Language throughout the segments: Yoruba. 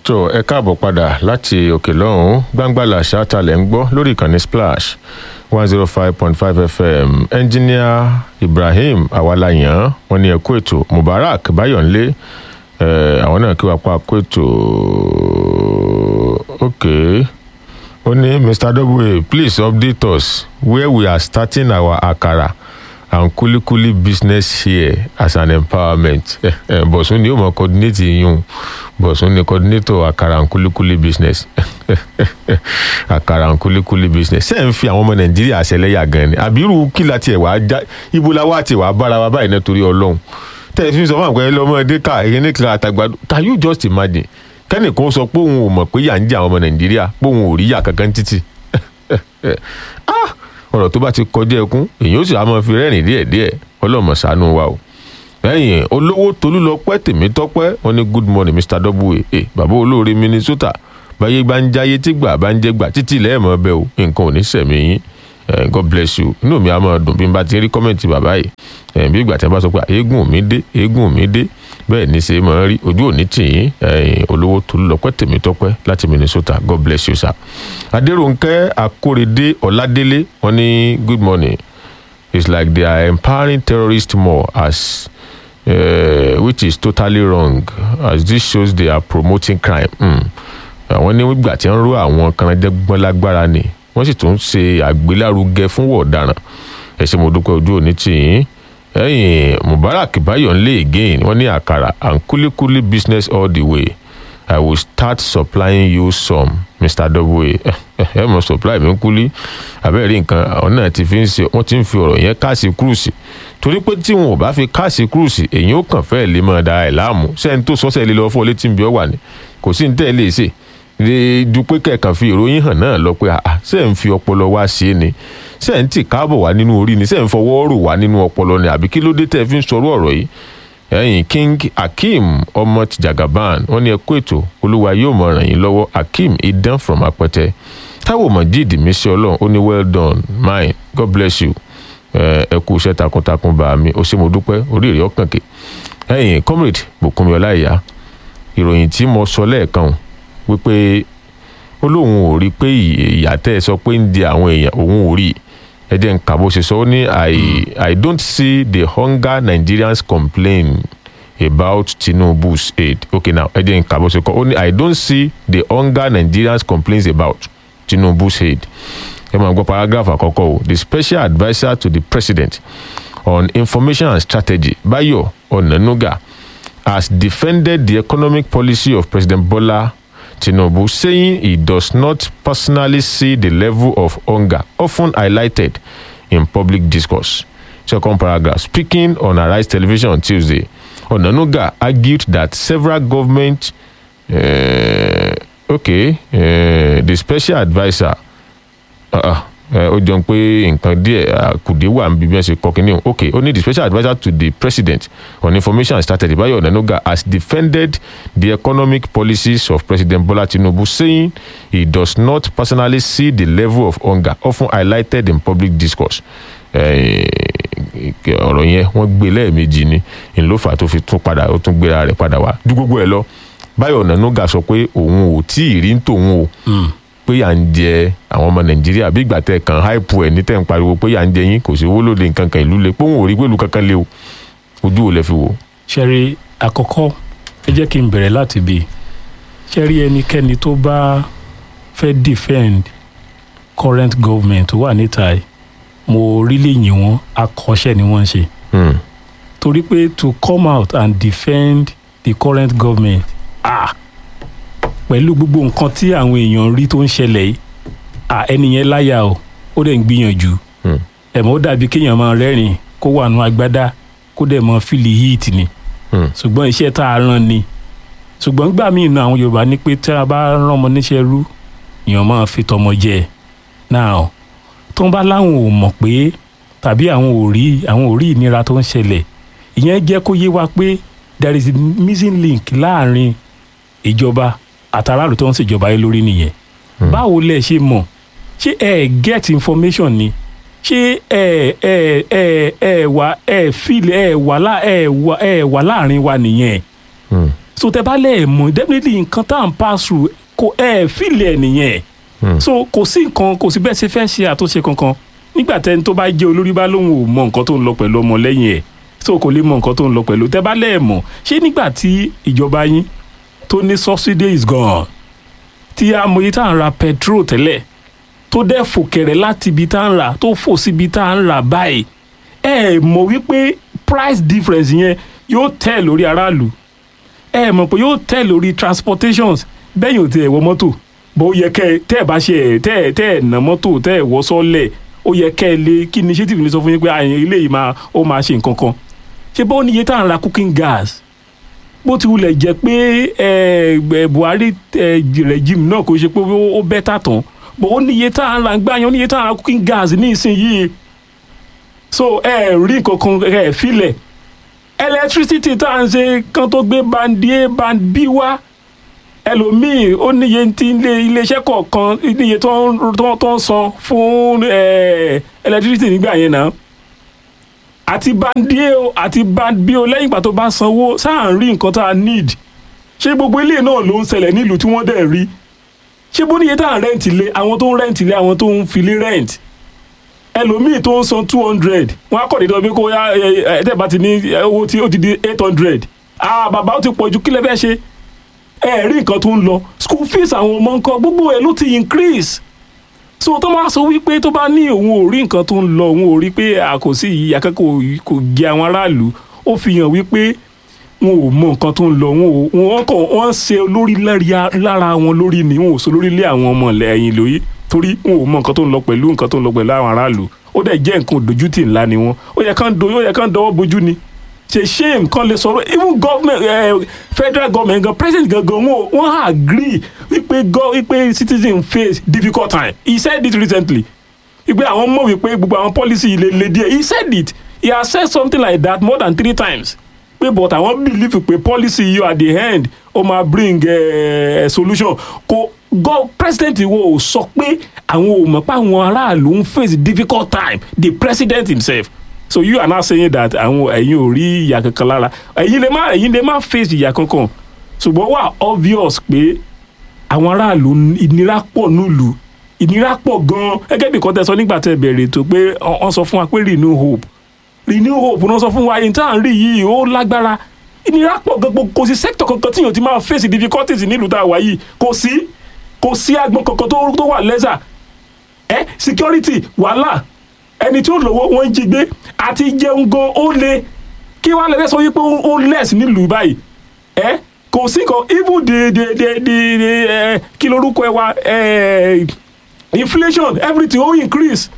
tó ẹ káàbọ̀ padà láti òkè lọ́hùn-ún gbangbalà ṣáàtàlẹ̀ ń gbọ́ lórí ìkànnì splash one zero five point five fm ẹnjíníà ibrahim awalayan wọn ní ẹkú ètò mubarak bayọ̀nlé àwọn náà kí wàá pa ẹkú ètò ok ó ní mr w please update us where we are starting our akara and kulikuli business here as an empowerment bọ̀sùn ni yóò mọ coordinate yíyún bọ̀sùn ni coordinator akara and kulikuli business akara and kulikuli business ṣé ń fi àwọn ọmọ nàìjíríà ṣẹlẹ́yà gan ni àbírú kí la tiẹ̀ wá já ibo la wá tiẹ̀ wá bára wa báyìí nítorí ọlọ́run tẹ̀sí fi sọ fún àgbẹ̀ lọ́mọdé ká èyí ní kíláà àtàgbà can you just imagine kẹ́nìkan sọ pé òun ò mọ̀ pé yà ń jẹ àwọn ọmọ nàìjíríà pé òun ò rí yà kankan títì ọ̀rọ̀ tó bá ti kọjá ẹkún èyàn ó sì á máa fi rẹ́rìn díẹ̀díẹ̀ ọlọ́mọ ṣàánú wa o lẹ́yìn olówó tolúlọpẹ́ tèmítọ́pẹ́ wọn ní good morning mr w a bàbá olóore minnesota báyé bá ń jáyé tí gbà bá ń jẹ́ gbà títí lẹ́ẹ̀mọ́ bẹ́ẹ̀ o nǹkan ò ní sẹ̀mí yín god bless you inú mi á máa dùn bí n bá ti rí kọ́mẹ̀ntì bàbá yìí bí ìgbà tí wọ́n bá sọ pé eégún mi dé eégún mi dé bẹ́ẹ̀ ní ṣe máa rí ojú òní tì yín olówó tolúlọpẹ́ tèmítọ́pẹ́ láti minnesota god bless you sir. adéròǹkẹ́ akórèdé ọ̀ládélé wọn ní good morning it's like they are empowering terrorists more as uh, which is totally wrong as this shows they are promoting crime. àwọn ní ìgbà tí wọ́n rú àwọn kanajẹ́gbọ́n lágbára ni wọ́n sì tún ṣe àgbélárugẹ fún wọ̀ọ̀daràn ẹ ṣe mo dúpẹ́ ojú òní tì yín ẹ̀yìn mubarak bayonle again wọ́n ní àkàrà and kulikuli business all the way i will start supplying you some mr w ẹ mọ supply mi kúlí abẹ́rẹ́ nǹkan àwọn náà ti fi ń ṣe wọ́n ti ń fi ọ̀rọ̀ yẹn káàsì kúrúùsì torí pé tí wọn ò bá fi káàsì kúrúùsì èyí ó kàn fẹ́ẹ̀ lè máa da ẹ̀ láàmú sẹ́ni tó sọ́sẹ́ lé lọ́wọ́ fún ọ létí ń bí ọ wà ní kò sí ní tẹ́ ẹ lè ṣe ju pé kẹ̀kàn fi ìròyìn hàn náà lọ pé ṣé ń fi ọpọlọ wá ṣe é ni ṣé ń tì káàbọ̀ wá nínú orí ni ṣé ń fọwọ́ rò wá nínú ọpọlọ ni àbí kí ló dé tẹ́ ẹ fi ń sọrú ọ̀rọ̀ yìí ẹ̀yìn king akeem ọmọ tìjàgàbán wọn ní ẹkú ètò olúwa yóò mọ ràn yín lọ́wọ́ akeem idan from apẹtẹ táwọn mọ̀jíìdì mi ṣe ọlọ́run ó ní well done mine god bless you ẹ kú iṣẹ́ takuntakun bá mi ó ṣe mo dúpẹ́ orí èrè ọkàn kè ẹ̀yìn comrade bùkúnmi ọláìyá ìròyìn tí mo sọ lẹ́ẹ̀kan wípé ó lóun ò rí pé ìyá tẹ́ ẹ sọ pé ń di àwọn èèyàn òun ò rí ẹ jẹ́ ń kà bó ṣe sọ ó ní i i don't see the hunger nigerians complain about tinubu's aid okay now ẹ jẹ́ ń kà bó ṣe kọ́ ó ní i don't see the hunger nigerians complains about tinubu's aid ẹ máa gbọ́ paragraph àkọ́kọ́ o the special adviser to the president on information and strategy bayo onanuga has defended the economic policy of president bola tinubu saying he does not personally see the level of hunger often highlighted in public discourse second paragraph speaking on arise television on tuesday onanuga argued that several government uh, okay uh, the special adviser ó jẹun pé nǹkan díẹ̀ kùdé wà níbi bí wọ́n ṣe kọ́ kínní ok ó ní the special adviser to the president on information and strategy bayo onanuga has defended the economic policies of president bola tinubu saying he does not personally see the level of hunger often highlighted in public discourse ọ̀rọ̀ yẹn wọ́n gbé lẹ́ẹ̀mejì ni ìlófà tó fi tún padà ó tún gbéra rẹ̀ padà wá ju gbogbo ẹ̀ lọ bayo onanuga sọ pé òun ò tí ì rí tòun o pé à ń jẹ àwọn ọmọ nàìjíríà bí ìgbà tẹ kàn háìpù ẹ ní tẹ ń pariwo pé à ń jẹ yín kò sí owó lóde nǹkan kan ìlú le pé òun ò rí pé ìlú kankan lé o ojú ò lè fi wò. ṣẹ́rí àkọ́kọ́ ẹ jẹ́ kí n bẹ̀rẹ̀ láti bí ṣẹ́rí ẹnikẹ́ni tó bá fẹ́ defend current government tó wà níta yìí mo really yìn wọ́n akọ́ṣẹ́ ni wọ́n ń ṣe. torí pé to come out and defend the current government ah pẹ̀lú gbogbo nǹkan tí àwọn èèyàn rí tó ń ṣẹlẹ̀ yìí à ẹni yẹn láyà o ó dẹ̀ ń gbìyànjú ẹ̀mọ́ ó dàbí kéèyàn máa rẹ́rìn kó wà nù agbádá kó dẹ̀ mọ fílì heat ni ṣùgbọ́n iṣẹ́ tá a rán ni ṣùgbọ́n gbà míì náà àwọn yorùbá ní pé tí a bá rán ọmọ níṣẹ́ rú èèyàn máa fi tọmọ jẹ náà tó ń bá láwọn ò mọ̀ pé tàbí àwọn ò rí àwọn ò rí ìnira tó ń ṣẹlẹ̀ ìyẹn jẹ́ kó yé wa pé there is a missing link láàrin ìjọba àtàràlù tó ń ṣèjọba yìí lórí nìyẹn báwo lẹ ṣe mọ̀ ṣé ẹ get information ni ṣé ẹ ẹ ẹ ẹ wà ẹ feel ẹ wà lá ẹ wà ẹ wà láàrin wa nìyẹn so tẹ bá lẹ̀ mọ̀ definitely nǹkan tá à ń pass through kò ẹ̀ fìlẹ̀ nìyẹn Hmm. so kò sí nǹkan kò sí bẹ́ẹ̀ ṣe fẹ́ ṣe àtúnṣe kankan nígbà tẹni tó bá jẹ́ olórí bá lóun ò mọ nǹkan tó ń lọ pẹ̀lú ọmọ lẹ́yìn ẹ̀ so kò lè mọ nǹkan tó ń lọ pẹ̀lú tẹ bá lẹ̀ mọ̀ ṣé nígbà tí ìjọba yín tó ní subsidy is gone tí amòye tá à ń ra petrol tẹ́lẹ̀ tó dẹ́ fò kẹ̀rẹ̀ láti ibi tá à ń rà tó fò síbi tá à ń rà báyìí ẹ mọ̀ wípé price difference yẹn yóò tẹ̀ lórí aráàlú ẹ mọ̀ pé yóò tẹ̀ lórí transportations bẹ́yìn ò tẹ̀ wọ mọ́tò bó yẹ kẹ́ ẹ tẹ́ ẹ bá ṣe ẹ tẹ́ ẹ tẹ́ ẹ ná mọ́tò tẹ́ ẹ wọ́ sọ́lẹ̀ ó yẹ kẹ́ ẹ lé kí initiative ní sọ fún yín pé àyìn ilé yìí máa ó máa ṣe nǹkan kan ṣé bó níye tá à ń ra cooking gas bó ti wulẹ̀ jẹ́ pé ẹ ẹ Buhari ẹ regime náà kò ṣe pé ó ó bẹ́tà tán bó ó níye tá à ń ra gbáyan ó níye tá à ń ra cooking gas ní ìsinyìí so ẹ rí nǹkan kan ẹ filẹ̀ electricity tá à ń ṣe kan tó gbé band a band b wá ẹlòmíì ó níye tí ilé iléeṣẹ́ kọ̀ọ̀kan níye tó ń tó tó ń san fún eh, electricity nígbà yẹn náà àti band a o àti band b o lẹ́yìn ìgbà tó bá sanwó sáà ń rí nǹkan tá a need ṣé gbogbo ilé náà ló ń ṣẹlẹ̀ nílùú tí wọ́n dẹ̀ rí ṣé bó níye tá à ń rẹ́ǹtì lé àwọn tó ń rẹ́ǹtì lé àwọn tó ń filé rẹ́ǹtì ẹlòmíì tó ń san two hundred wọn á kọ̀ dédé ọbẹ̀ kó yá ẹ ẹ tẹ́ bá ti ní owó tí ó ti di eight hundred ah bàbá ó ti pọ̀ ju kílẹ̀ fẹ́ ṣe ẹ rí nǹkan tó ń lọ school fees àwọn ọmọ nǹkan gbogbo ẹ̀ ló ti increase so tó máa sọ wípé tó bá ní òun ò rí nǹkan tó ń lọ òun ò rí pé àkòsí yìí akẹ́kọ̀ọ́ kò jẹ àwọn aráàlú ó fi hàn wípé wọn ò mọ nǹkan tó ń lọ wọn ò wọn kàn wọn ṣe olórí lárí- lára wọn lórí ni wọn ò sọ lórí lé àwọn ọmọ lẹ́yìn lórí torí wọn ò mọ nǹkan tó ń lọ pẹ̀lú nǹkan tó ń lọ pẹ̀lú àwọn aráàlú ó dẹ̀ jẹ́ nǹkan òdójútì ńlá ni wọn ó yẹ kán do ó yẹ kán dọwọ́ bojú ni ṣe shame kan lè sọ̀rọ̀ even government eh, federal government gan president gangan wọn wọn agree wípé go wípé citizen face difficult time he said it recently wípé àwọn mọ̀ wípé gbogbo àwọn policy lè le díẹ̀ he said it he has said something like that more than three times pé but àwọn believe pé policy yìí at the end ó máa bring eh, solution kò go president wo ò sọ pé àwọn ò mọ̀ pé àwọn aráàlú ń face difficult time the president himself so you are now saying that àwọn ẹ̀yin ò rí ìyà kankan lára ẹ̀yin lè má ẹ̀yin lè má face ìyà kankan ṣùgbọ́n wà obvious pé àwọn aráàlú ìnira pọ̀ nílùú ìnira pọ̀ gan-an gẹ́gẹ́ bí kọ́tẹ́ sọ nígbà tẹ́ bẹ̀rẹ̀ tó pé wọ́n sọ fún wa pé renew hope renew hope náà sọ fún wa yìí tá à ń rí yìí ó lágbára ìnira pọ̀ gan kò sí sector kankan tí yóò ti máa face difficulties nílùú tá a wà yìí kò sí kò sí agbọn kankan tó tó wà lẹ́sà ẹ security wàhálà ẹni tí ó lówó wọn ń jí gbé àti jẹun gan ó le kí wàá lẹ́sẹ̀ sọ wípé ó- ó less nílùú báyìí ẹ kò sí kan even the the the the the ẹ kí lorúkọ ẹ wa ẹ inflation everything ó increase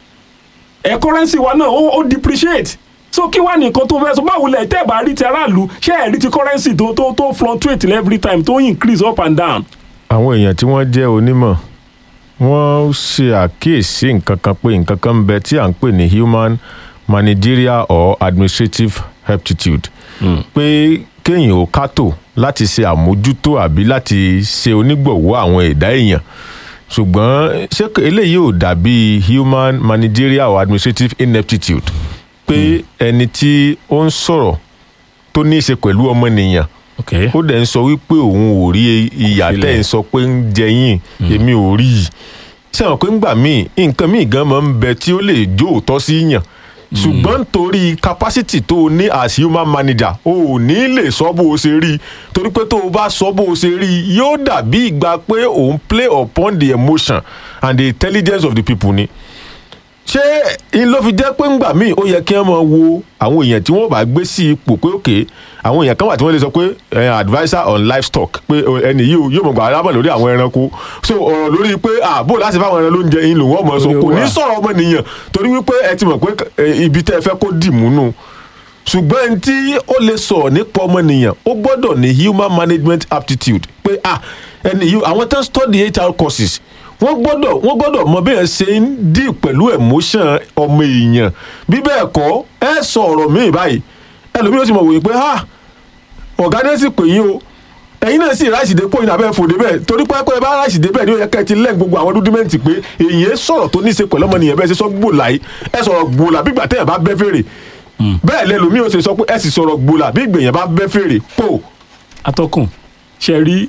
ẹ currency wa náà ó ó depreciate so kí wàá nìkan tó fẹ́ sọ báwo lẹ̀ tẹ́ ẹ̀ bá rí ti aráàlú ṣé ẹ̀ rí ti currency tó tó tó fluctuate every time tó increase up and down àwọn èèyàn tí wọ́n jẹ́ onímọ̀ wọ́n ṣe àkíyèsí nǹkan kan pé nǹkan kan ń bẹ tí à ń pè ní human managerial or administrative aptitude pé kéèyàn ò kátó láti ṣe àmójútó àbí láti ṣe onígbọ̀wọ́ àwọn ẹ̀dá èèyàn ṣùgbọ́n ṣé kò- eléyìí ò dàbí human managerial or administrative ineptitude pé ẹni tí ó ń sọ̀rọ̀ tó ní í ṣe pẹ̀lú ọmọnìyàn okay ó dẹ̀ ń sọ wípé òun ò rí ìyà Filẹ̀. tẹ́ ń sọ pé ń jẹ yín èmi ò rí i sẹ́wọ̀n pé ńgbà míì nǹkan míì gan máa ń bẹ tí ó lè jó òótọ́ sí yàn ṣùgbọ́n torí capacity tó o ní as human manager o ò ní lè sọ bó o ṣe rí i torí pé tó o bá sọ bó o ṣe rí i yóò dàbí ìgbà pé òun play upon the emotion and the intelligence of the people ni ṣé in ló fi jẹ́ pé ńgbà míì ó yẹ kí wọ́n máa wo àwọn èèyàn tí wọ́n bá gbé sí ipò pé òkè àwọn èèyàn kan wà tí wọ́n lè sọ pé eh, adviser on livestock pé oh, ẹni yìí o, yóò mọ̀ gbà alábọ̀ lórí àwọn ẹranko so ọ̀rọ̀ lórí pé ààbò láti fáwọn ẹran lóúnjẹ yín lòun ọmọ sọ kò ní sọ̀rọ̀ ọmọnìyàn torí wípé ẹ ti mọ̀ pé eh, ibi tẹ́ ẹ fẹ́ kó dì múnú ṣùgbọ́n ẹni tí ó lè sọ̀rọ̀ nípa ọmọnìyàn ó gbọ́dọ̀ ní human management aptitude pé ah ẹni yìí àwọn tó ń study HR courses wọ́n gbọ́dọ̀ wọ́n gbọ́dọ̀ mọ bí ẹ ṣe ń dì pẹ̀lú emotion ọmọ èèyàn bí bẹ́ẹ̀ kọ́ ẹ sọ ọ̀rọ̀ míì báyìí ẹlòmíì ó sì mọ̀ wòye pé ah ọ̀gá ní sì pè yín o ẹ̀yin náà sì ráìsì dépò yín abẹ́ fòdé bẹ́ẹ̀ torí pé pé bá ráìsì dé bẹ́ẹ̀ ni ó yẹ ká ẹ ti lẹ́yìn gbogbo àwọn rúdímẹ́ǹtì pé èyí sọ̀rọ̀ tó ní í ṣe pẹ̀lú ọmọnìyàn bẹ́ẹ̀ ṣe sọ gbòòlà yìí ẹ sọ̀rọ̀ gbòòlà bí gbà tẹ́yẹ̀ bá bẹ́ fèrè bẹ́ẹ̀ lẹ́lòmíì ó ṣe sọ pé ẹ sì sọ̀rọ̀ gbòòlà bí gbèyàn bá bẹ́ fèrè pò atọ́kùn ṣe rí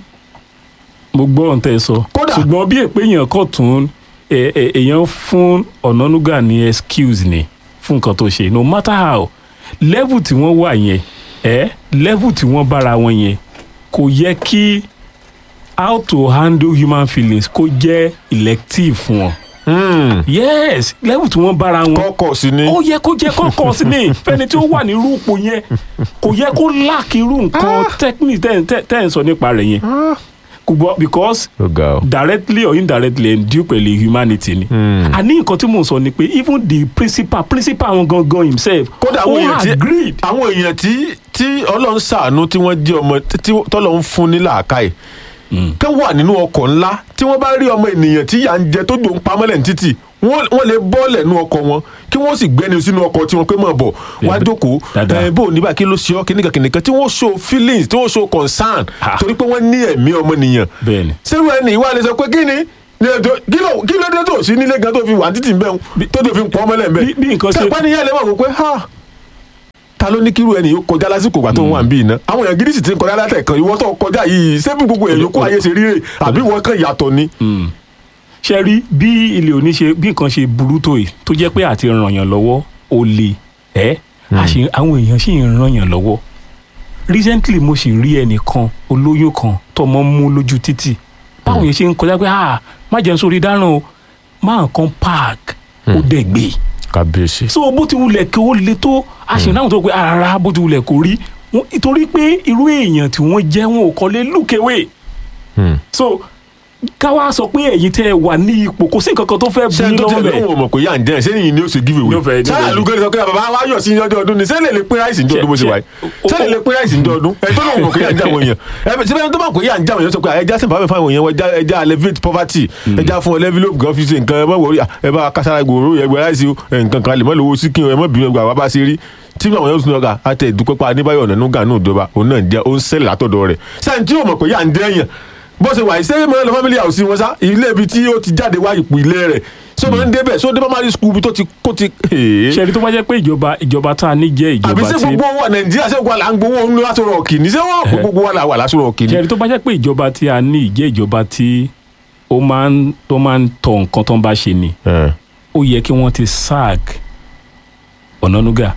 mo gbọ́ ohun tẹ́ ẹ sọ Kódà- ṣùgbọ́n bí èpè èèyàn kọ̀ tún ẹ- ẹ- èèyàn fún ọ̀nànúgà ní excuse ni fún nǹkan tó ṣe no matter how level tí wọ́n wà yẹn ẹ level tí wọ́n bára wọn yẹn kò yẹ kí how to handle human feelings kó jẹ́ elective fún wọn Hmm. yes level tí wọ́n bára wọn kọ́kọ́ sí ni. ó yẹ kó jẹ kọkọ sí ni fẹni tí ó wà nírú ipò yẹn kò yẹ kó láàkì irú nǹkan technique tẹ́ tẹ́ tẹ́ ń sọ nípa rẹ̀ yẹn kò gbọ́ because ó ga ọ. directly or indirectly ẹ̀ ń dí pẹ̀lú humanity ni Hmm. àní nǹkan tí mò ń sọ ni pé even the principal principal wọn gangan himself kódà àwọn ó èèyàn tí agreed àwọn èèyàn tí tí ọlọ́run ṣàánú tí wọ́n jẹ́ ọmọ tí tọ́lọ́run fún ní làákàyè kẹ́ wà nínú ọkọ̀ ńlá tí wọ́n bá rí ọmọ ènìyàn tí yà ń jẹ tó dùn pamọ́lẹ̀ ní títì wọ́n wọ́n lè bọ́ọ̀lẹ̀ nínú ọkọ̀ wọn kí wọ́n sì gbẹ́ni sínú ọkọ̀ tí wọ́n pé mọ̀ bọ̀ wá jókòó dáadáa. ẹ̀ bó o níbà kí ló ṣe ọ́ kìnìkan kìnìkan tí wọ́n show feelings tí wọ́n show concern Ah. torí pé wọ́n ní ẹ̀mí ọmọnìyàn bẹ́ẹ̀ni sẹ́rù ẹni ìwà lè sọ pé kí ni ní ètò- kí ló kí ló dé tó sí nílé gan tó fi wà títì ń bẹ́ẹ̀ tó tó fi ń pọ́ ọmọlẹ̀ ń bí- bí bẹ́ẹ̀ nǹkan ṣe- sẹ́pẹ́ nìyẹn lè mọ̀ wò pé ha ta ló ní kírú ẹni yóò kọjá lásìkò ìgbà tó ń wà ń bí iná àwọn èèyàn gidi sì ti ń kọjá látẹ̀kan ìwọ tó kọjá yìí ṣé bí gbogbo èèyàn yòókù ayé ṣe rí rè àbí ìwọ kan yàtọ̀ ni. ṣe rí bí ilé òní ṣe bí nǹkan ṣe burú tó yìí tó jẹ́ pé àti ràn yàn lọ́wọ́ ó le ẹ́ a ṣì- àwọn èèyàn sì ń ràn yàn lọ́wọ́ recently mo sì rí ẹnìkan olóyún kan tọmọ mú lójú títì báwọn yẹn ṣe ń kọjá pé ah má jẹun sórí dáràn o máa kan park ó dẹ̀ gbé kábíyèsí. so bó ti wulẹ̀ kí ó le tó a ṣì náà tó pé ara bó ti wulẹ̀ kó rí Wọ́n- nítorí pé irú èèyàn tí wọ́n jẹ́ wọn ò kọ́lé lùkẹ́wé so káwá sọ pé ẹ̀yin tẹ́ ẹ wà ní ipò kò sí nǹkan kan tó fẹ́ bu ṣé yín tó ti lọ́wọ́ bẹ̀. lóun ò mọ̀ pé yà ń jẹ́ ṣé nìyí ni ó ṣe give away. Ní ó fẹ́- ní ó sáà fẹ́- lùgẹ́rẹ́ sọ pé bàbá wa yọ̀ sí ní ọjọ́ ọdún ni ṣé lè lè pín ráìsì ní ọdún bó ṣe Ṣé- wáyé ṣé- ṣé lè lè pín ráìsì ní ọdún ẹ tó lóun mọ̀ pé yà ń jẹ́ àwọn èèyàn ẹ ṣé bẹ́ẹ̀ tó mọ̀ pé yà ń jẹ́ àwọn èèyàn sọ pé ẹja sì fàmì fáwọn èèyàn wọn ẹja ẹja alleviate poverty ẹja fún ọ envelope gan fi ṣe nǹkan ẹ mọ̀ wọ̀rí ẹ bá kására gbòòrò ẹgbẹ́ ráìsì o, ẹ nǹkan kan lè mọ̀ lówó sí kí ẹ mọ̀ bínú ẹgbẹ́ àwa bá ṣe rí tí àwọn yóò tún lọ́ka àtẹ ìdúpẹ́ pa adébáyọ̀ ọ̀nà nùgà náà ìjọba òun náà jẹ́ ó ń ṣẹlẹ̀ látọ̀dọ̀ rẹ̀ sẹ́yìn tí yóò mọ̀ pé yà ń jẹ́ èèyàn bó ṣe wà yìí sẹ́yìn mọ́ ẹ lọ family house wọn sá ilé ibi tí ó ti jáde wá ipò ilé rẹ̀ so máa ń débẹ̀ so dé primary school bí tó ti kó ti. ṣẹ́ni tó bá jẹ́ pé ìjọba ìjọba tá a ní jẹ́ àbí ìjọba ṣé tí gbogbo wa nàìjíríà ṣé gbogbo wa là ń gbowó nínú aṣọ rọ̀ọ̀kì ní ṣé wọ́n kó gbogbo wa là wà láṣọ rọ̀ọ̀kì ní. ṣẹ́ni tó bá jẹ́ pé ìjọba tí a ní ìjẹ́ ìjọba tí ó máa ń tó máa ń tọ nǹkan tó ń bá ṣe ni ó yẹ kí wọ́n ti sack Ọ̀nànúgà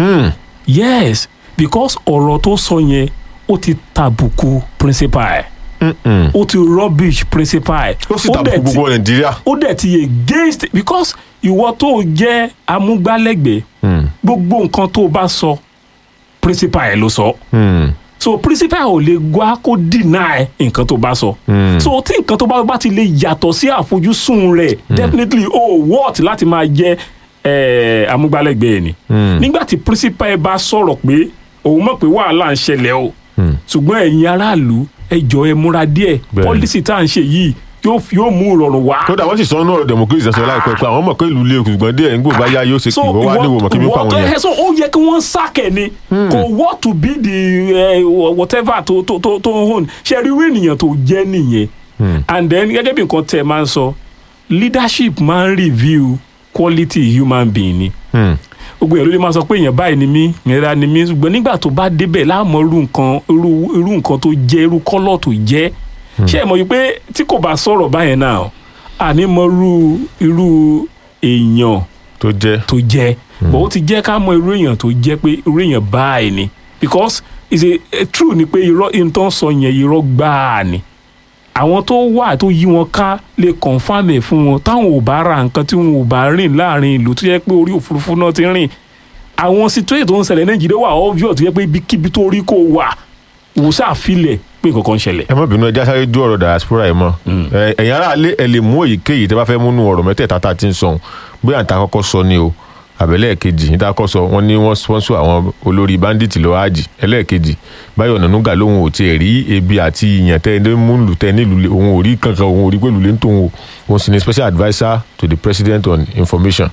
yes because ọ̀rọ̀ tó sọ yẹn ó ti tàbùkù principal ẹ̀ ó ti rubbish principal ẹ̀ ó sì dẹ̀ tàbùkù ti- gbogbo nàìjíríà. ó dẹ̀ ti against because ìwọ tó jẹ́ amúgbálẹ́gbẹ̀ẹ́ gbogbo nǹkan tó o bá sọ principal ẹ̀ ló sọ so principal ò lè gbá kó deny nǹkan tó bá sọ so tí nǹkan tó bá bá ti lè yàtọ̀ sí àfojúsùn rẹ̀ definitely ó worth láti máa jẹ́ eh, amúgbálẹ́gbẹ̀ẹ́ ni nígbà tí principal ẹ bá sọ̀rọ̀ pé òun mọ̀ pé wàhálà ń ṣẹlẹ̀ o ṣùgbọ́n ẹ̀yin aráàlú ẹ jọ̀ọ́ ẹ múra díẹ̀ Bẹ́ẹ̀ni. pọ́lísì tá à ń ṣe yìí yóò fi- yóò mú ìrọ̀rùn wá kódà wọ́n sì sọ ọ́nà ọ̀rọ̀ democracy sọ láìpẹ́ pé àwọn mọ̀ pé ìlú ilé ṣùgbọ́n díẹ̀ nígbò bá yá yóò ṣe kí ìwọ́ wá níwò mọ̀ kí bí ó pa àwọn ìwọ- yẹn. so ó yẹ kí wọ́n sákẹ̀ ni kò wọ́ to be the eh, whatever tó tó tó tó ń hòn ṣe rí irú ènìyàn tó jẹ́ nìyẹn and then gẹ́gẹ́ bí nǹkan tẹ̀ máa ń sọ leadership máa ń review quality human being ni Hmm. gbogbo èèyàn ló lè máa sọ pé èèyàn báyìí ni mí ìnira ni mí ṣùgbọ́n nígbà tó bá débẹ̀ láàmú irú nǹkan irú irú nǹkan tó jẹ́ irú kọ́lọ̀ tó jẹ́ ṣé ẹ mọ̀ wípé tí kò bá sọ̀rọ̀ báyẹn náà àní mọ irú irú èèyàn tó jẹ́ tó jẹ́ bọ̀ ó ti jẹ́ ká mọ irú èèyàn tó jẹ́ pé irú èèyàn báyìí ni because it's a, a true ni pé irọ́ ìtàn sọ yẹn irọ́ gbáà ni àwọn tó wà tó yí wọn ká lè confam ẹ̀ fún wọn táwọn ò bá ra nǹkan tí wọn ò bá rìn láàrin ìlú tó yẹ pé orí òfurufú náà ti rìn àwọn situation tó ń ṣẹlẹ̀ nàìjíríà wà obvious tó yẹ pé ibikíbi tó rí kó wà wò sáfilẹ̀ pé nǹkan kan ń ṣẹlẹ̀. ẹ má bínú ẹja sáré dú ọ̀rọ̀ diaspora yìí mọ́ Ẹ- ẹ̀yin ará ilé ẹ lè mú èyíkéyìí tẹ́ bá fẹ́ múnú ọ̀rọ̀ mẹ́tẹ̀ẹ̀ta tá a ti ń sọ bóyá níta kọ́kọ́ sọ ni o àbẹ̀lẹ̀ kejì níta kọ́ sọ wọ́n ní wọ́n sponsor àwọn olórí bandit lọ ájì ẹlẹ́ẹ̀kejì báyọ̀ nànúgà lóhun ò tiẹ̀ rí ebi àti ìyàn tẹ́ ẹ mú lù tẹ́ ẹ nílùú lé- òun ò rí kankan òun ò rí pẹ̀lú lé ń tóun o òun sì ni special adviser to the president on information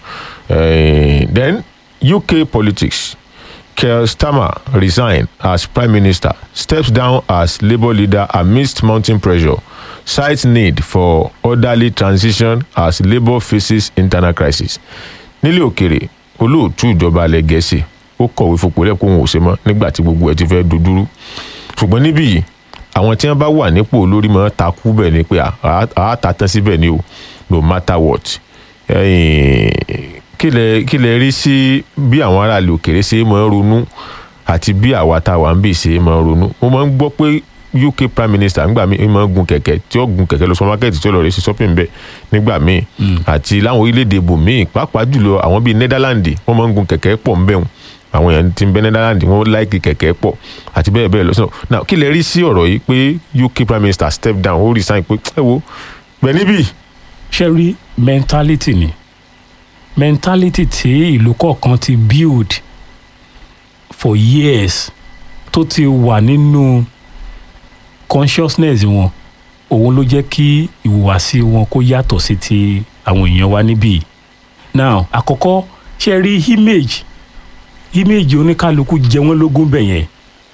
Eh, then UK politics Keir Starmer resign as Prime Minister, steps down as Labour leader amidst mounting pressure, cites need for orderly transition as Labour faces internal crisis. Nílé òkèrè, olóòtú ìjọba alẹ́ Gẹ̀ẹ́sì ó kọ̀wé fipò lẹ́kọ̀ọ́ òun ò ṣe mọ́ nígbà tí gbogbo ẹ̀ ti fẹ́ dojúrú. Ṣùgbọ́n níbí yìí, àwọn tí wọ́n bá wà nípò olórí máa takú bẹ́ẹ̀ ni pé àá ta tán síbẹ̀ ni o no matter what kí lẹ kí lẹ rí sí bí àwọn aráàlú òkèrè ṣe máa ń ronú àti bí àwa tá a wà ń bì ṣe máa ń ronú mo máa ń gbọ́ pé uk prime minister nígbà míì máa ń gun kẹ̀kẹ́ tí ó gun kẹ̀kẹ́ lọ supermarket tí ó lọ rẹ̀ sí shopping bẹ́ẹ̀ nígbà míì àti láwọn orílẹ̀-èdè bòmíì pàápàá jùlọ àwọn bíi netherlands wọ́n máa ń gun kẹ̀kẹ́ pọ̀ ń bẹ̀rùn àwọn èèyàn ti ń bẹ netherlands wọ́n láìkì kẹ̀kẹ́ pọ̀ àti bẹ́ẹ̀ bẹ́ẹ̀ lọ so now kí lẹ rí sí ọ̀rọ̀ yìí pé uk prime minister step down ó resign pé ẹ wo bẹ́ẹ̀ níbí. ṣe rí mentality ni mentality tí ìlú kọ̀ọ̀kan ti build for years tó ti wà nínú consciousness wọn òun ló jẹ́ kí ìhùwàsí wọn kó yàtọ̀ sí ti àwọn èèyàn wa níbí now àkọ́kọ́ ṣe rí image image oníkálukú jẹ wọ́n lógún bẹ̀ yẹn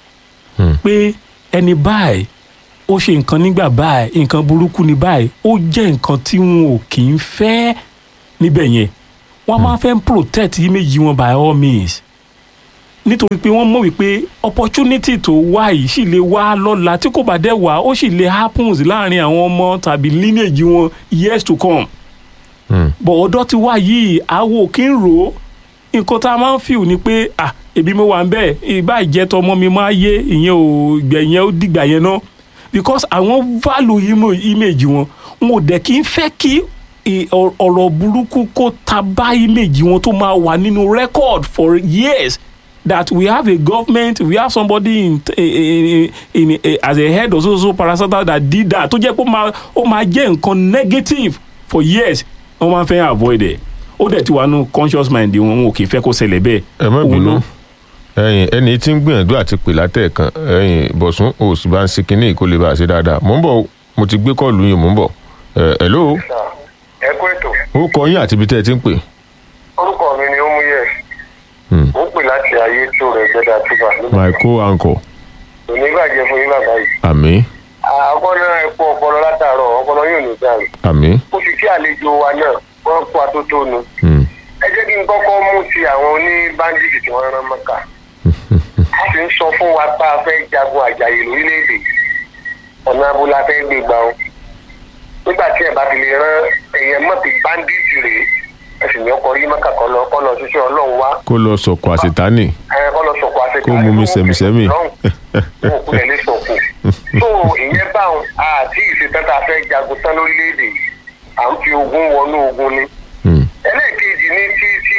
pé ẹni báyìí ó ṣe nǹkan nígbà báyìí nǹkan burúkú ní báyìí ó jẹ́ nǹkan tí wọn ò kì í fẹ́ níbẹ̀ yẹn wọ́n máa fẹ́ protect image wọn by all means nítorí pé wọ́n mọ̀ wípé opportunity tó wá yìí sì lè wá lọ́la tí kò bá dẹ̀ wá ó sì lè happens láàrin àwọn ọmọ tàbí lineage wọn years to come. bọ̀ ọ̀dọ́ ti wá yìí àwo kí n rò ó nǹkan tá a máa ń feel ni pé ah ebi mo wà ń bẹ̀ ìbá ìjẹ́tọ̀ ọmọ mi máa yé ìyẹn ò gbẹ̀yẹn ó dìgbà yẹn náà because àwọn value image wọn wọn ò dẹ̀ kí n fẹ́ kí ọ̀rọ̀ burúkú kó ta bá image wọn tó máa wà nínú record for years that we have a government we have somebody in in, in, in as a head of so so parastatal that did that tó jẹ́ pé ó máa jẹ́ nǹkan negative for years wọ́n máa fẹ́ avoid ẹ̀ ó dẹ̀ ti wà nù conscious mind wọn wọn ò kì í fẹ́ kó ṣẹlẹ̀ bẹ́ẹ̀. ẹ má bínú ẹyin ẹni tí ń gbìyànjú àti pè látẹ̀ẹ̀kan ẹyin bọ̀sùn òsì bá ń ṣe kínní kó lè bá a ṣe dáadáa mò ń bọ̀ mo ti gbé kọ́ọ̀lù yín mò ń bọ̀ ẹ hello. ẹ kú ètò. orúkọ yín àti ibi tẹ́ ẹ ti ń pè. orúkọ mi ni ó mú yẹ ó pè láti ayé tó rẹ gbẹdà tìbà. my co-anchor. òní bàjẹ́ fún yín bàbá yìí. àmì. àkọ́nà ẹ̀pọ̀ ọpọlọ látàárọ̀ ọpọlọ yóò ní sáré. àmì. ó fi kí àlejò wa náà wọ́n kó atótónu. ẹ jẹ́ kí n kọ́kọ́ mú ti àwọn oní báńdíìtì tí wọ́n rán mọ́kà. a sì ń sọ fún wa pé a fẹ́ jagun àjàyè lórílẹ̀‐èdè ọ̀nà abúlé fẹ́ gbé gbà ó. nígbà tí ẹ bá fi lè rán ẹ̀yẹ mọ́tì báńdíìtì rèé ẹsìn ní ọkọ rí mọ́kà kọ́ lọ kọ́ lọ ṣiṣẹ́ ọlọ́run wá. kó lọ sọ̀kò àṣetánì. ẹ kọ́ lọ sọ̀kò àṣetánì. kó mú mi sẹ̀mísẹ́mì. wọn kú lẹ̀ lé sọ̀kò. tó ìyẹn báwọn àti ìṣetán tá a fẹ́ jagun tán lórílẹ̀‐èdè à ń fi ogun wọnú ogun ni. ẹlẹ́ẹ̀kejì ní tí tí.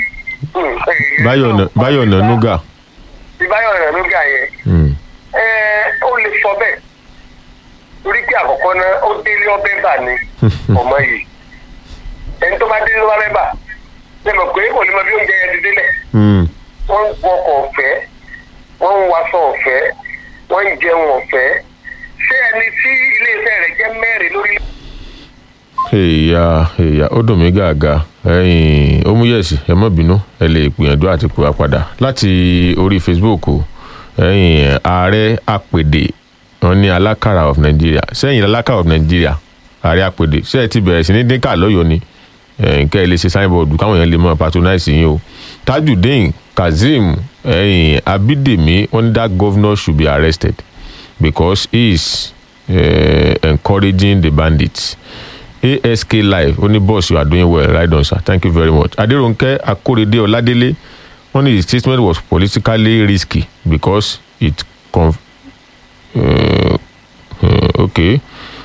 báyọ̀ nànúgà. ti báyọ̀ nànúgà yẹn. ẹ ó lè sọ bẹ́ẹ̀ torí pé àkọ́kọ́ náà ó délé ọbẹ̀ bà ní ọmọ yìí ẹni tó bá délé ló bá fẹ́ bà ṣe mọ̀ pé kò ní mọ bí oúnjẹ yẹn ti délẹ̀. wọ́n ń wọkọ̀ ọ̀fẹ́ wọ́n ń waṣọ ọ̀fẹ́ wọ́n ń jẹun ọ̀fẹ́ ṣé ẹni tí iléeṣẹ́ rẹ̀ jẹ́ mẹ́rin lórí. èèyà èèyà ó dùn mí gàgà ẹ̀yin ó mú yẹ̀sì ẹ má bínú ẹ lè gbìyànjú àti pè wá padà láti orí facebook ẹ̀yin ààrẹ àpèdè wọn ní alákàrà of nigeria sẹ́yìn alákàrà of nigeria ààrẹ àpèdè ṣé ẹ ti bẹ̀rẹ̀ sí ní dínkà lọ́yọ̀ọ́ ni nǹkan ẹ lè ṣe signboard káwọn èèyàn lè mọ patronize yín o tajudeen kazeem ẹ̀yìn abídèmí wọn ní that governor should be arrested because he is uh, encouraging the bandits ask live ó ní boss you are doing well right on sir thank you very much adéròǹkẹ́ akórèdé ọládélé wọn ní his statement was politically risky because it conf uh, uh, okay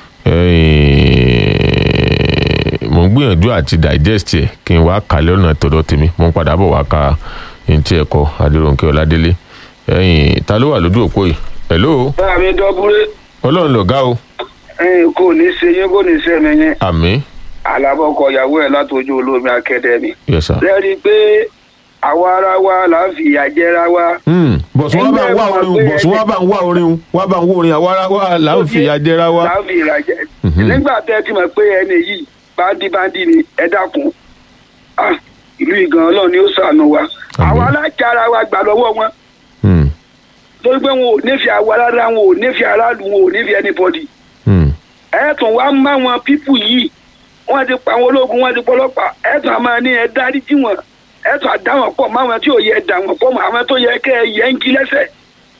mo ń gbìyànjú àti digest ẹ kí n wá kàlẹ́ ọ̀nà tọ̀dọ̀ tèmi mo ń padà bọ̀ wá ka ntí ẹ̀kọ́ adéròǹkẹ́ ọ̀ládélé ẹ̀yìn ta ló wà lójú òpó yìí hello. báà mi dọ́búrẹ́. ọlọ́run lọ̀gá o. kò ní ṣe yín kò ní ṣe mi yín. àmì. alábọ̀kọ ìyàwó ẹ̀ látọjú olómi akademi. yes sir. lẹ́rìí pé àwa ara wa là ń fi ìyà jẹra wa. bọ̀sùn wá bá ń wá orin bọ̀sùn wá bá ń wá orin wá bá ń wá orin àwa ara wa là ń fi ìyà jẹra wa. là ń fi ìyà jẹ. nígbà tẹ́ ti mọ̀ pé ẹni yìí báńdí báńdí ni ẹ dákun ìlú ìgàn ọlọ́run ni ó ṣàánú wa àwa alájà ara wa gbà lọ́wọ́ wọn torí pé wọn ò nífẹ̀ẹ́ àwa rárá wọn ò nífẹ̀ẹ́ aráàlú wọn ò nífẹ̀ẹ́ anybody ẹ̀ẹ́tùn wa ń má wọn pípù yìí wọ́n ti pa àwọn ológun wọ́n ti pọlọ́pàá ẹ̀ẹ́tùn àmọ́ ní ẹ dárí jí wọn ẹ̀ẹ́tùn àdá wọn pọ̀ máwọn tí ò yẹ dà wọn pọ̀ mọ́ àwọn tó yẹ kẹ́ ẹ yẹ ń jí lẹ́sẹ̀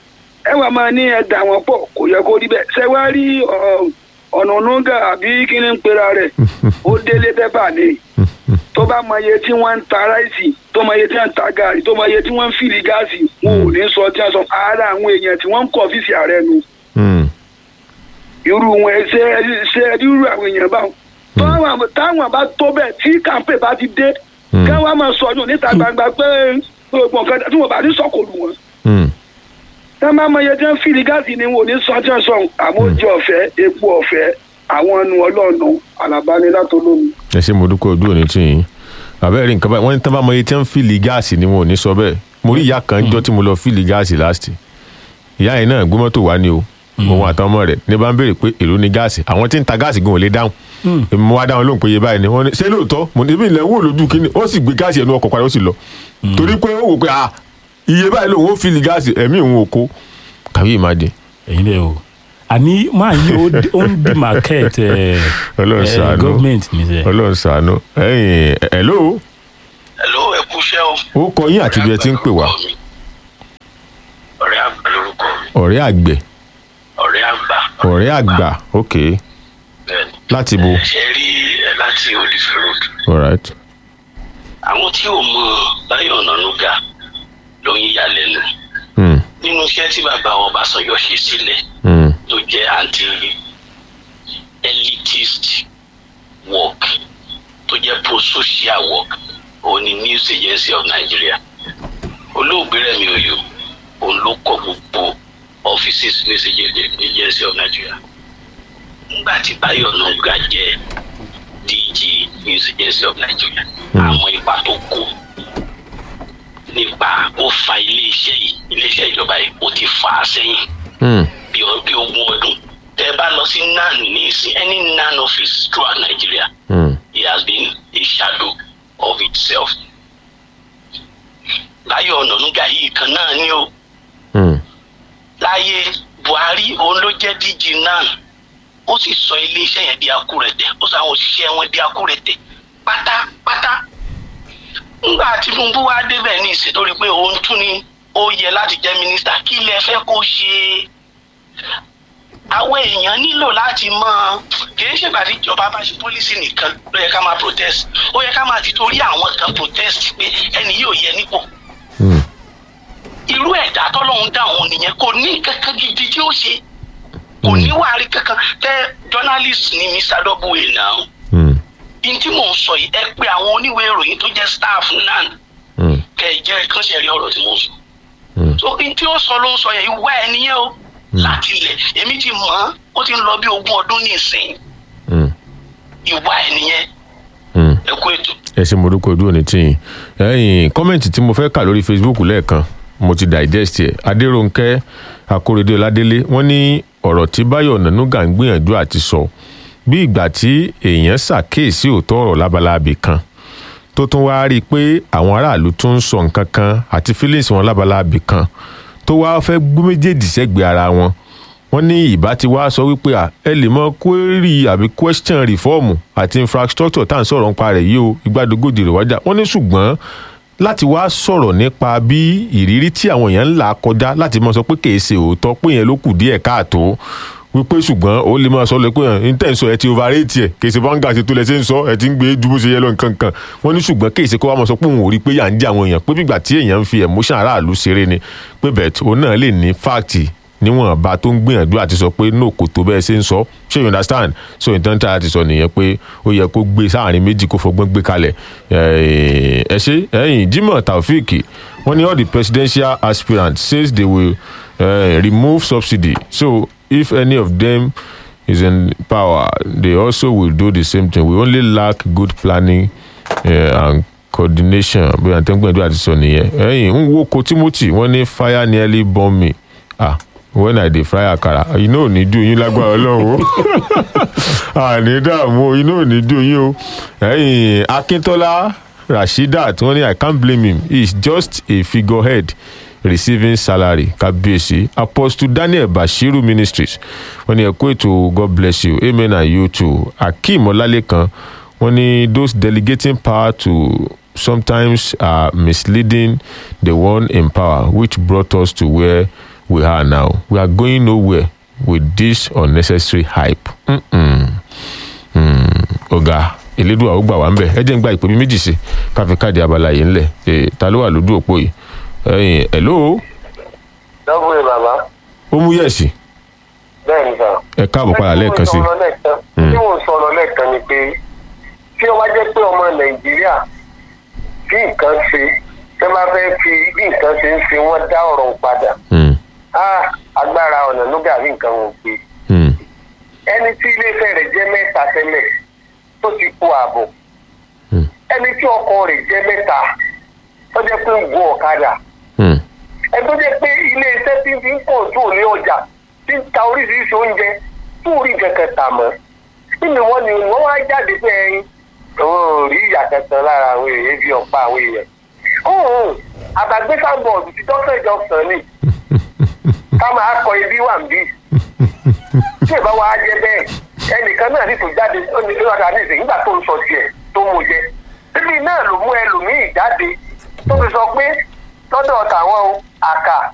ẹ wà máa ní ẹ̀dà wọn pọ̀ kò yẹ kó rí bẹ́ẹ̀ ṣé wàá rí ọ, ọ̀nà nùgà àbí kí ni ń pera rẹ̀ ó délé pépà ni tó bá mọ iye tí wọ́n ń ta ráìsì tó mọ iye tí wọ́n ń ta gààrí tó mọ iye tí wọ́n ń fìlì gáàsì wọn ò ní sọ tí wọ́n sọ ara àwọn èèyàn tí wọ́n ń kọ́ ọ́fíìsì ààrẹ nu Hmm. irú wọn ṣe ṣe irú àwọn èèyàn báwọn táwọn táwọn bá tó bẹ́ẹ̀ tí kàńpé bá ti dé Hmm. káwọn máa sọ ọdún níta gbangba pé gbogbo nǹkan tí wọn bá ní sọkòlù wọn Hmm. tá máa mọ iye tí wọn fìlì gáàsì ni wọn ò ní sọ tí wọn sọ àmójú ọ̀fẹ́ epo ọ̀fẹ́ àwọn ẹnu ọlọ́ọ̀nù alábánilátó lómi. ẹ ṣe mo dúpẹ́ ojú òní tì yín àbẹ́rẹ́ rí nǹkan báyìí wọ́n ní tán bá mọ iye tí wọ́n ń fìlì gáàsì ni wọn ò ní sọ bẹ́ẹ̀ mo rí ìyá kan jọ́ tí mo lọ fìlì gáàsì láti ìyá yẹn náà gbé mọ́tò wá ní o òun àtàwọn ọmọ rẹ̀ ní bá ń béèrè pé èló ni gáàsì àwọn tí ń ta gáàsì gan ò lè dáhùn èmi mo wá dáhùn lóhùn pé iye báyìí ni wọ́n ní ṣé lóòótọ́ mo ní ibi ilẹ̀ ń wò lójú kínní ó sì gbé gáàsì ẹnu ọkọ̀ padà ó sì lọ torí pé ó wò pé ah iye báyìí lòun ó fìlì gáàsì ẹ̀mí òun ò kó kàwé ìmáde ẹ̀yin lẹ o àní máa yí ó dé- ó ń di market ẹ Ọlọ́run ṣàánú. government ní sẹ. ọlọ́run ṣàánú ẹ̀yìn hello Hello, ẹ kú iṣẹ́ o. ó kọ yín àti ibi ẹ ti ń pè wá ọ̀rẹ́ àgbà lórúkọ mi ọ̀rẹ́ àgbẹ̀ ọ̀rẹ́ àgbà. ọ̀rẹ́ àgbà ok bẹ́ẹ̀ni. láti bo ṣe rí ẹ láti olùfẹ́ road. alright àwọn tí ò mọ Báyọ̀ Ọ̀nànúgà ló ń yà lẹ́nu hmm. nínú iṣẹ́ tí bàbá Ọbásanjọ́ ṣe sílẹ̀ Hmm. tó jẹ́ anti elitist work tó jẹ́ pro-social work òun ni news agency of Nigeria olóògbé Rẹ̀mí Òyò òun ló kọ́ gbogbo offices news agency of Nigeria nígbà tí Báyọ̀ Ọ̀nànúgà jẹ́ DG news agency of Nigeria àwọn ipa tó kó nípa ó fa iléeṣẹ́ yìí iléeṣẹ́ ìjọba yìí ó ti fà á sẹ́yìn Hmm. bí ọ- bí ogún ọdún tẹ bá lọ sí nan ní sí any nan office throughout Nigeria Hmm. it has been a shadow of itself. Báyọ̀ Ọ̀nànúgà yìí kan náà ni o Hmm. láyé Buhari òun ló jẹ́ DG nan ó sì sọ iléeṣẹ́ yẹn di akúrẹ̀tẹ̀ ó sọ àwọn òṣìṣẹ́ wọn di akúrẹ̀tẹ̀ pátápátá ńgbà Tinubu wá débẹ̀ ní ìsìn tó rí i pé òun tún ni ó yẹ láti jẹ́ mínísítà kí lẹ fẹ́ kó ṣe àwọn èèyàn nílò láti mọ kì í ṣègbà tí ìjọba bá ṣe pólísì nìkan ló yẹ ká máa protest ó yẹ ká máa ti torí àwọn kan protest pé ẹni yóò yẹ nípò Hmm. irú ẹ̀dá tọ́lọ́hún dá òun nìyẹn kò ní kankan gidi tí ó ṣe kò ní wàárí kankan tẹ journalist ní Mr. Double náà Hmm. ní tí mò ń sọ yìí ẹ pé àwọn oníwèé ìròyìn tó jẹ́ staff náà Hmm. kẹ ẹ jẹ́ kán ṣe rí ọ̀rọ̀ tí mò ń sọ Hmm. so ní tí ó sọ ló ń sọ yẹn ìwà ẹ nìyẹn o láti ilẹ̀ èmi ti mọ̀ ọ́n ó ti ń lọ bí ogún ọdún nísìnyí Hmm. ìwà ẹ nìyẹn Hmm. ẹ kú ètò. ẹ ṣe mo dúpẹ́ ojú òní tì yín ẹ̀yìn kọ́mẹ̀ntì tí mo fẹ́ kà lórí facebook lẹ́ẹ̀kan mo ti digest ẹ̀ adéròǹkẹ́ akóredé ọládélé wọ́n ní ọ̀rọ̀ tí báyọ̀ ọ̀nànúgà ń gbìyànjú àti sọ bí ìgbà tí èèyàn ṣàkíyèsí òótọ́ ọ̀rọ̀ lábalábì kan tó tún wáá rí i pé àwọn aráàlú tún ń sọ nǹkan kan àti feelings wọn lábalábì kan tó wáá fẹ́ gbé méjèèjì sẹ́gbẹ̀ẹ́ ara wọn wọ́n ní ìbá ti wá sọ wípé à ẹ lè mọ query àbí question reform àti infrastructure tá à ń sọ̀rọ̀ nípa rẹ̀ yìí o ìgbàdógójì rẹ̀ wájà wọ́n ní ṣùgbọ́n láti wá sọ̀rọ̀ nípa bí ìrírí tí àwọn èèyàn ń là kọjá láti mọ sọ pé kìí ṣe òótọ́ pé yẹn ló kù díẹ̀ káàtó wípé ṣùgbọ́n ó lè máa sọ lọ pé n tẹ̀ ń sọ ẹ ti overrate ẹ̀ kìí ṣe báńgà ṣe tó lẹ ṣe ń sọ ẹ ti ń gbé ju bó ṣe yẹ lọ nǹkan kan wọ́n ní ṣùgbọ́n kìí ṣe kó wá mọ̀ sọ pé òun ò rí pé yà ń jẹ́ àwọn èèyàn pé bígbà tí èèyàn ń fi emotion aráàlú ṣeré ni pé bẹ̀t òun náà lè ní fáàtì níwọ̀n bá tó ń gbìyànjú àti sọ pé no kò tó bẹ́ẹ̀ ṣe ń sọ ṣé you understand so ìtàn tí a ti sọ nìyẹn pé ó yẹ kó gbé sáàrin méjì kó fọgbọ́n gbé kalẹ̀ ẹ ṣe ẹyìn Jimoh Taofeek wọ́n ní all the presidential aspirants says they will uh, remove subsidy so if any of them is in power they also will do the same thing we only lack good planning uh, and coordination bí wọn tẹ́ ń gbìyànjú àti sọ nìyẹn ẹyìn ń wo ko Timothy wọ́n ní fire nearly burn me ah when i dey fry akara iná ò ní jó yín lágbára ọlọ́run o àní dààmú o iná ò ní jó yín o ẹ̀yìn akíntola rasheedat wọ́n ní i can't blame him he is just a figurehead receiving salary kábíyèsí apostle daniel bashiru ministries wọ́n ní ẹ kú ètò god bless you amen and you too akeem ọlálẹ́kan wọ́n ní those delegating power to sometimes are misleading the one in power which brought us to where we are now we are going nowhere with this unnecessary hype. Mm-mm. Mm. ọ̀gá elédùn àwọn gbà wá ń bẹ̀ ẹ jẹ́ ń gba ìpè mi méjì sí káfí káàdì abala yìí ńlẹ̀ Eh, ta ló wà lójú òpó yìí ẹ̀yìn hello lọ́gbọ̀n bàbá ó mú yẹ̀sì bẹ́ẹ̀ ni sà. ẹ káàbọ̀ padà lẹ́ẹ̀kan sí tí mo sọ̀rọ̀ lẹ́ẹ̀kan ni pé tí ó wá jẹ́ pé ọmọ nàìjíríà bí nǹkan ṣe tẹ́ bá fẹ́ fi bí nǹkan ṣe ń ṣe wọ́n dá ọ̀rọ̀ padà Mm, Ah, agbára ọ̀nà lóga bí nǹkan wọn gbé mm, ẹni tí iléeṣẹ́ rẹ̀ jẹ́ mẹ́ta tẹ́lẹ̀ tó ti kó ààbò Mm. ẹni tí ọkọ rẹ̀ jẹ́ mẹ́ta tó jẹ́ pé ń gun ọ̀kadà mm, ẹni tó jẹ́ pé iléeṣẹ́ tí ń fi ń pọ̀ tó ní ọjà tí ń ta oríṣiríṣi oúnjẹ tó rí kankan tà mọ́ nínú wọn ni wọ́n wá jáde pé ẹyin òun ò rí ìyà kankan lára àwọn èèyàn bí ọ̀pá àwọn èèyàn. òun àbàgbé sábọ̀ọ̀dù ti dọ́kítà ìjọsìn ni ká máa kọ ibi wà ń bí tí ìbá wa jẹ bẹ́ẹ̀ ẹnìkan náà ní tó jáde ó ní ló wà ní ìsìn nígbà tó ń sọ tiẹ̀ tó mú jẹ bíbí náà ló mú ẹlòmíì jáde tó fi sọ pé lọ́dọ̀ tàwọn o àkà